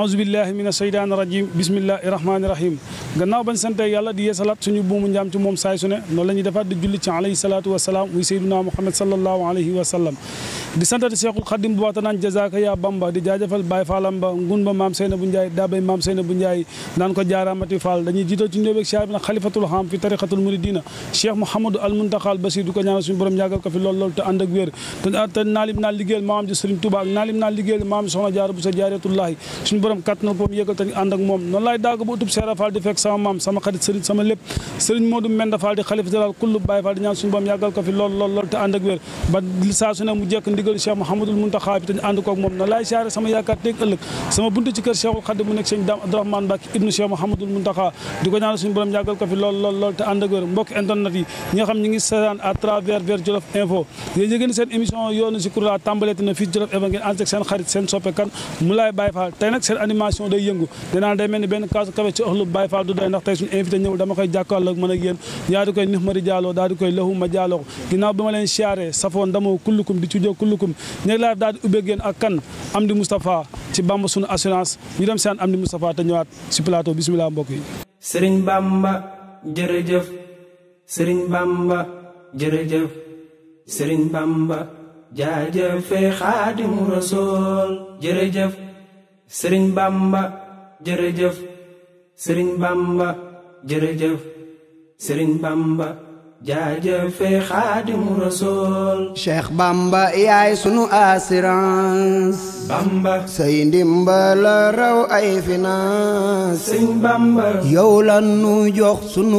aousubillahi min asheytaani rajim bismillahi rahmaani rahim gannaaw bañ sante yàlla di yeesalaat suñu buumu njaam ci moom saay su ne noonu la ñuy defaat di julli ci alayhi salaatu wasalaam muy seyduna muhammad sallallahu alayhi wa sallam di santati cheikhul xadim bu waxta naan jazaka ya bamba di jaajëfal baay faalam ba ngun ba maam seyna bu njaay daabay maam seyna bu njaay naan ko jaaraamati fall dañuy jiital ci njóobeeg siyaar bi nag xalifatul xam fi tariqatul muridina cheikh mouhamadou al muntaxal basir di ko ñaanal suñu borom yàggal ko fi lool lool te ànd ak wér te naalim naa liggéeyal maam ji sëriñ Tuubaa ak naalim naa liggéeyal maam soxna jaara bu sa jaaratullahi suñu borom kàttanal ko yëgal te ànd ak moom noonu laay daaga ba utub seera fall di fekk sama maam sama xarit sëriñ sama lépp sëriñ Modou Menda Fall di xalifa général kullu Baye Fall di ñaan suñu borom yàggal ko fi lool lool lool te ànd ak wér ba saa su ne mu jekk ndigal cheikh mouhamadul muntaxa bi te ànd koog moom noonu laay siyaare sama yaakaar teeg ëllëg sama buntu ci kër cheikhul xadim mu nekk sëñ Dame Abdourahmane Mbacke ibnu cheikh mouhamadul muntaxa di ko ñaanal suñu borom yàggal ko fi lool lool lool te ànd ak wér mbokk internet yi ñi nga xam ñi ngi seetaan à travers vers Jolof Info yéen yëgeen seen émission yoonu si kurla tàmbaleeti na fii Jolof Info ngeen ànd ak seen xarit seen soppe kan mu laay Baye Fall tey nag seen animation day yëngu dinaa day mel ni benn kaasu kafe ci ëxlu Baye Fall du doy ndax tey suñu invité ñëw dama koy jàkkaarloo ak mën ak yéen ñaa di koy nix mari jaaloo daal di koy lëxu ma jaaloo ko ginnaaw bi ma leen siyaare safoon ndamoo kullukum di cujoo kullukum ñeg laa daal di ubbeeg yéen ak kan Amdi Moustapha ci Bamba sunu assurance ñu dem seen Amdi Moustapha te ñëwaat si plateau bismillah mbokk yi sëriñ Bamba jërëjëf sëriñ Bamba jërëjëf sëriñ Bamba jaajëfe xaadimu rasool jërëjëf sëriñ Bamba jërëjëf sëriñ Bamba jërëjëf sëriñ Bamba jaajëfe xaadimu rasool Cheikh Bamba yaay sunu assurance Bamba say ndimbal raw ay finance sëriñ Bamba yow la nu jox sunu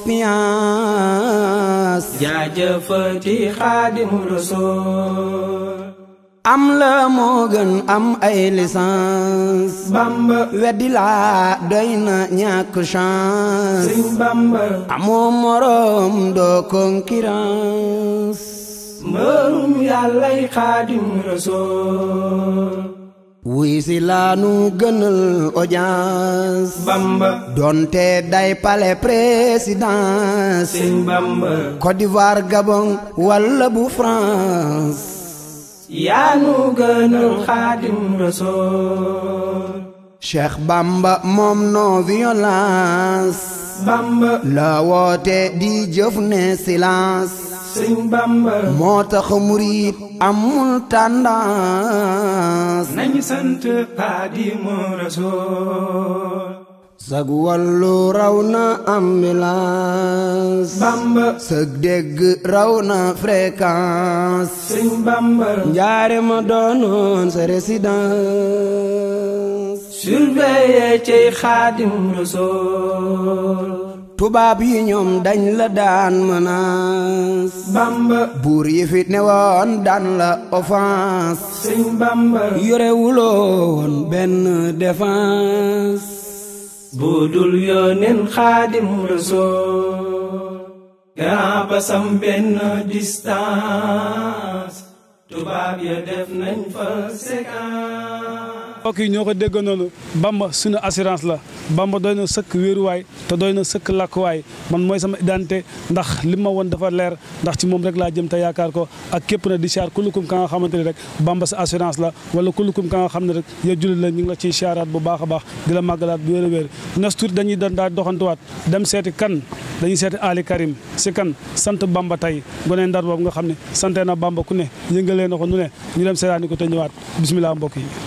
confiance jaajëfati xaadimu rasool am la moo gën am ay licence Bamba weddi laa doy na ñàkk chance sëriñ Bamba amoo morom doo concurrence mbërum yàllay xaadim rasool wuy si laanu gënal audience Bamba donte day palais présidence sëriñ Bamba Côte d'Ivoire Gabon walla bu France yaa nu gënal xaadim rasool Cheikh Bamba moom non violence Bamba la woote di jëf ne silence sëriñ Bamba moo tax murit amul tendance nañu sant xaadimu rasool sag wàllu raw na ambulance Bamba sag dégg raw na fréquence sëriñ Bamba njaare ma doonoon sa résidence surveiller cey xaadim rasool tubaab yi ñoom dañ la daan menace Bamba buur yi fi ne woon daan la offense sëriñ Bamba yore wuloon benn défense budul yónneen xaadim rasool grand basam benn distance tubaab ya def nañ fa séquence mbokk yi ñoo ko dégg noonu Bamba suñu assurance la Bamba doy na sëkk wéeruwaay te doy na sëkk làkkuwaay man mooy sama identité ndax li ma woon dafa leer ndax ci moom rek laa jëm te yaakaar ko ak képp na di siyaar kullukum ka nga xamante ni rek Bamba sa assurance la wala kullukum ka nga xam ne rek yow jullit la ñu ngi la ciy siyaaraat bu baax a baax di la màggalaat bu wér a wér nas tuuti dañuy dan daal doxantuwaat dem seeti kan dañuy seeti Ali Karim si kan sant Bamba tey gone ndar boobu nga xam ne sante na Bamba ku ne yëngalee na ko nu ne ñu dem seetaani ko te ñëwaat bismillah mbokk yi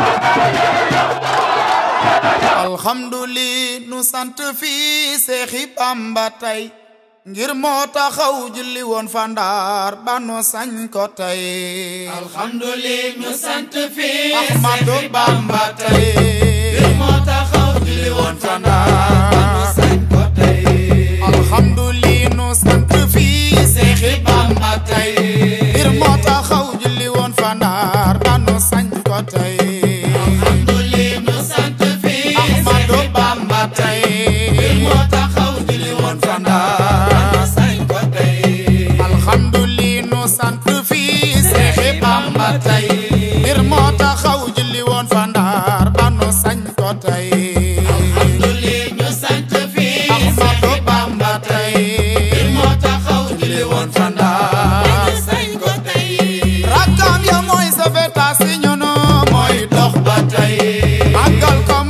alhamdulillah nu sant fii seexi Bamba tey ngir moo taxaw julli woon fa Ndar ba nu sañ ko tey alhamdulillah ñu sant fii Ahmadu Bamba tey ngir moo taxaw julli woon fa Ndar ba nu sañ ko tey alhamdulillah nu sant fii seexi Bamba tey ngir moo taxaw julli woon fa Ndar ba nu sañ ko tey alhamdulillah ñu sant fii Ahmadu Bamba tey ngir moo taxaw julli woon fa Ndar ba nu sañ ko tey alhamdulillah nu sant fii seexi Bamba tey ngir moo taxaw julli woon fa Ndar ba nu sañ ko tey alhamdulillah ñu sant fii Ahmadu Bamba tey ngir moo taxaw julli woon fa Ndar ba nu sañ ko tey rakkam ya mooy sa beta si ñunu mooy dox ba tey màggal ko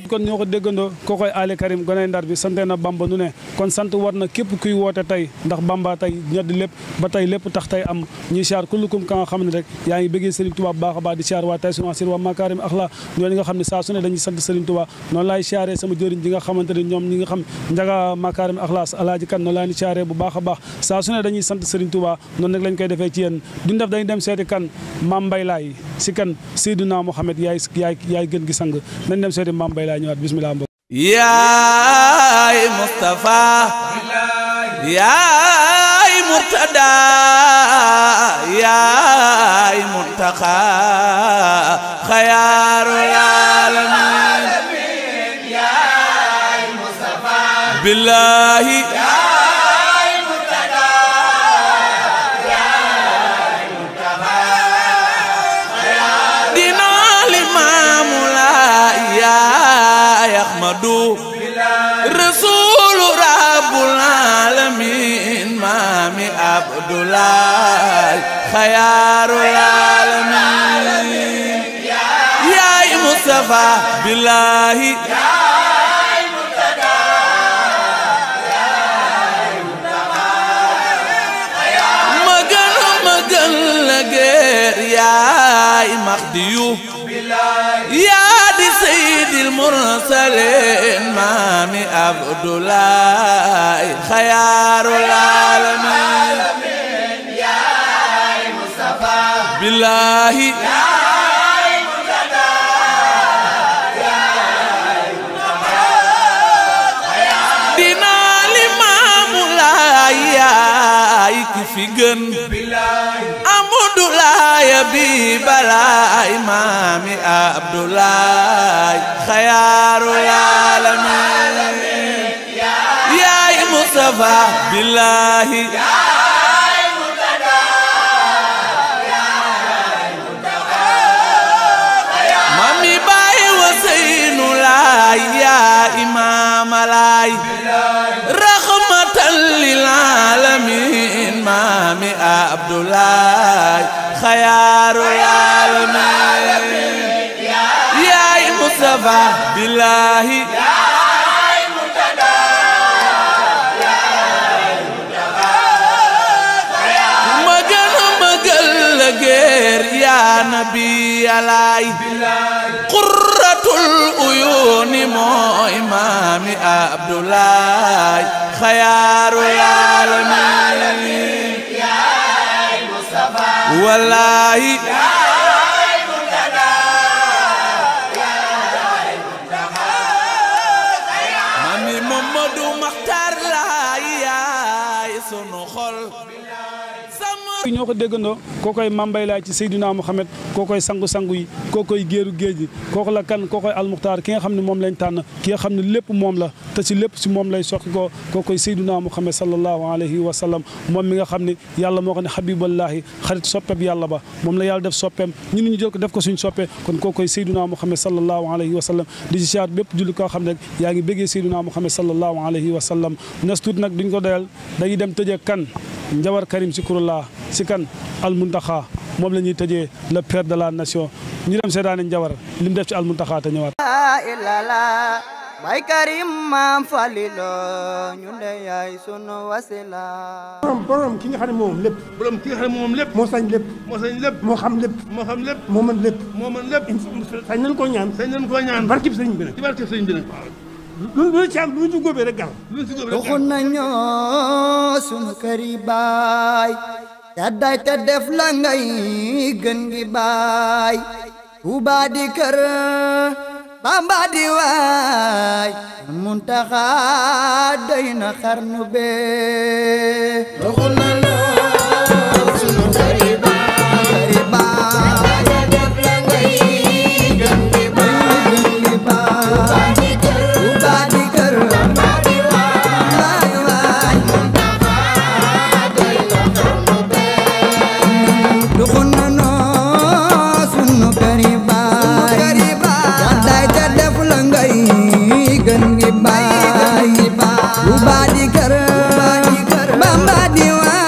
kon ñoo ko déggandoo koo koy Ali Karim goney ndar bi sante na Bamba nu ne kon sant war na képp kuy woote tey ndax Bamba tey ñoddi lépp ba tey lépp tax tey am ñuy siyaar kullukum ka nga xam ne rek yaa ngi bëggee Serigne Touba bu baax a baax di siyaar waa tey sunu asir waa Makarim Akhla ñooñu nga xam ne saa su ne dañuy sant Serigne Touba noonu laay siyaaree sama jëriñ ji nga xamante ne ñoom ñi nga xam njaga Makarim Akhla alaaji kan noonu laa ni siyaaree bu baax a baax saa su ne dañuy sant Serigne Touba noonu nag lañ koy defee ci yéen duñ def dañuy dem seeti kan Mame Mbaye Laye si kan Seydina Mouhamed yaay yaay yaay gën gi sang nañ dem seeti Mame Mbaye Laye ñëwaat bismillah mbokk yaay Mustafa yaay Murtada yaay Muntaxa xayaarul aalamiin billaahi dinaa limaamu laa yaay Ahmadu rasuulu rabbul aalamiin maami Abdulaay xayaarul aalamiin yaay Mustafa billaahi ma gën ma gën la geer yaay Mahdiyu yaa di sayyidil mursaliin maami Abdulaay xayaarul aalamiin billaahi dinaa limaamu laay yaay ki fi gën Abdulaay bi balaay maami Abdulaay xayaarul aalamiin yaay Mustafa billaahi mami baay waseynu laay yaa imaama laay raxmatan lil aalamiin maami Abdulaay xayaarul aalamiin yaay Mustafa billaahi ma gën a magal la geer yaa nabi alaay qurratul uyuuni mooy maami Abdulaay xayaarul aalamiin wallaahi mami Mamadu Maxtaar laay yaay sunu xol ñoo ko déggandoo koo koy Mame Mbaye Laye ci Seydina Mouhamed koo koy sangu-sangu yi koo koy géeru géej gi kooku la kan koo koy almuxtaar ki nga xam ne moom lañ tànn ki nga xam ne lépp moom la te si lépp si moom lay soqi ko koo koy Seydina Mouhamed sallallahu alayhi wa sallam moom mi nga xam ne yàlla moo ko ne habiballahi xarit soppeeb yàlla ba moom la yàlla def soppeem ñun ñu jël ko def ko suñ soppe kon koo koy Seydina Mouhamed sallallahu alayhi wa sallam di si siyaat bépp julli koo xam ne rek yaa ngi béggee Seydina Mouhamed sallallahu alayhi wa sallam nas tuut nag duñ ko doyal dañuy dem tëjee kan Njawar Karim Sikurullah si kan almuntaxa moom la ñuy tëjee le père de la nation ñu dem seetaani Njawar li mu def ci almuntaxa te ñëwaat. ilala bay karim maam falilo ñu de yaay sunu wasila borom borom ki nga xam ne moom lépp borom ki nga xam ne moom lépp moo sañ lépp moo sañ lépp moo xam lépp moo xam lépp moo mën lépp moo mën lépp sañ nañ koo ñaan sañ nañ koo ñaan barkib sëriñ bi nag ci barke sëñ bi nag lu lu ci am lu ñu góobee rek gal lu si góob rek doxu nañu sunu këri baay gàddaay te def la ngay gën gi baay Tuuba di kër Bamba di waay Muntaxa doy na xarnu bee doxu nañu sunu këri baay këri baay def la ngay gën gi baay gën gi baay Tuuba di kër Bamba di waay waay duxu nano sunu këri baay gàddaay te def la ngay gën gi baay Tuuba di kër Bamba di waay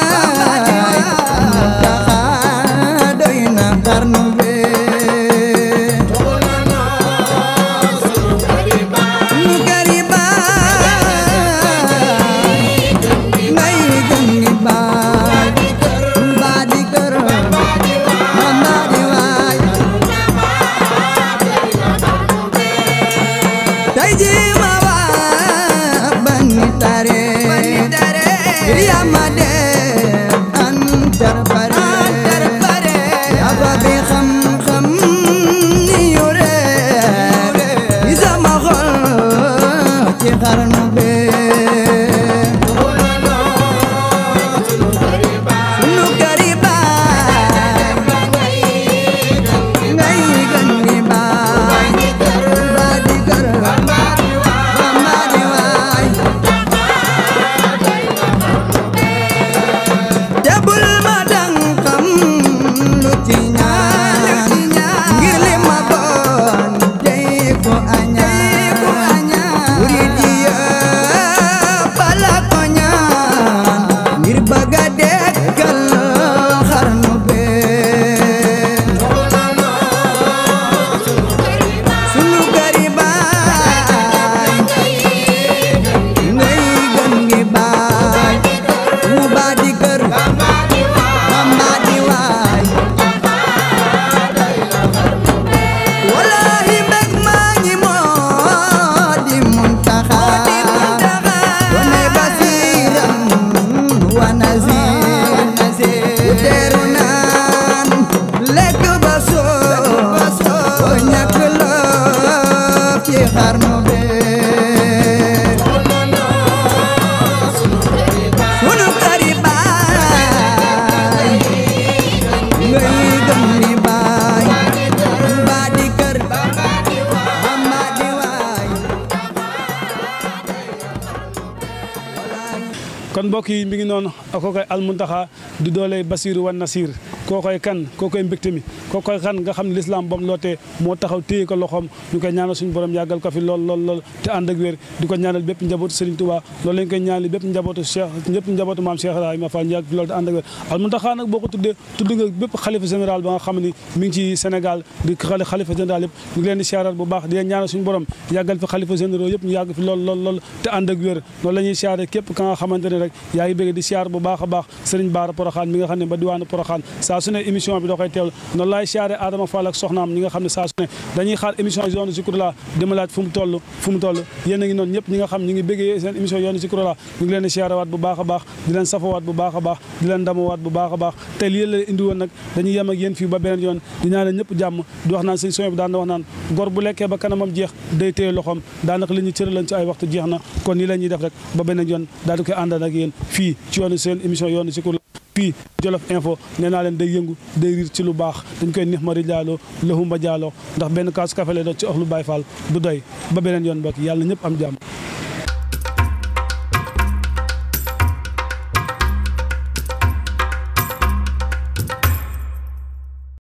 tey ji ma waa bani tare ya ma def antar pare aba bi xam-xam ni yore yi sama xol ci xarnu be sunu kari baay ngay gën gi baay ba di kër ba di waay te bul ma dang xam lu ci ñaan ngir li ma doon tey ko añaan murid yi yëpp la ko ñaan ngir bëgg a dekkal xarnu bee sunu këri baay ngay gën gi baay mu baa di kër Bamba di waay wallahi mbég maa ngi moo di muntaxa wane basiram wa nazir u teeru naan lekk ba soo ñàkk loo ci xarnu bee sunu këri baay ngay gëm ni baay mbaa di kër Bamba di waay kon mbokk yi mi ngi noonu koo koy almuntaxa di doole basiru wan nasir koo koy kan koo koy mbégte mi koo koy kan nga xam ne lislaam bam lootee moo taxaw téye ko loxoom ñu koy ñaanal suñu borom yàggal ko fi lool lool lool te ànd ak wér di ko ñaanal bépp njabootu Serigne Touba loolu lañ koy ñaanal bépp njabootu Cheikh ñëpp njabootu maam Cheikh Ibrahima Fall ñu yàgg fi lool te ànd ak wér almuntaxa nag boo ko tuddee tudd nga bépp xalifa général ba nga xam ne mi ngi ci Sénégal di xali xalifa général yëpp ñu ngi leen di siyaaral bu baax di leen ñaanal suñu borom yàggal fi xalifa généraux yëpp ñu yàgg fi lool lool lool te ànd ak wér noonu la ñuy siyaare képp ka nga xamante ne rek yaa ngi bëgg di siyaar bu baax a baax Serigne Bara Poroxaan mi nga xam ne ba diwaanu Poroxaan saa su ne émission bi da koy teewlu noonu laay siyaare Adama Fall ak soxnaam ñi nga xam ne saa su ne dañuy xaar émission yoonu Zikroulah dima laaj fu mu toll fu mu toll yéen a ngi noonu ñëpp ñi nga xam ñi ngi bëggee seen émission yoonu Zikroulah ñu ngi leen di siyaare waat bu baax a baax di leen safawaat bu baax a baax di leen damawaat bu baax a baax te lii la indi woon nag dañuy yem ak yéen fii ba beneen yoon di ñaanal ñëpp jàmm di wax naan sëñ soñ bi daan na wax naan gor bu lekkee ba kanamam jeex day téye loxoom daanaka li ñu cëralan ci ay waxtu jeex na kon nii la ñuy def rek ba beneen yoon daal di koy àndal ak yéen fii ci yoonu seen émission yoonu Zikroulah fii Jolof Info nee naa leen day yëngu day riir ci lu baax dañ koy nix mari jaaloo lëxumba jaaloo ndax benn kaasu café lay doon ci ox lu Baay Faal du doy ba beneen yoon bokk yàlla ñëpp am jàmm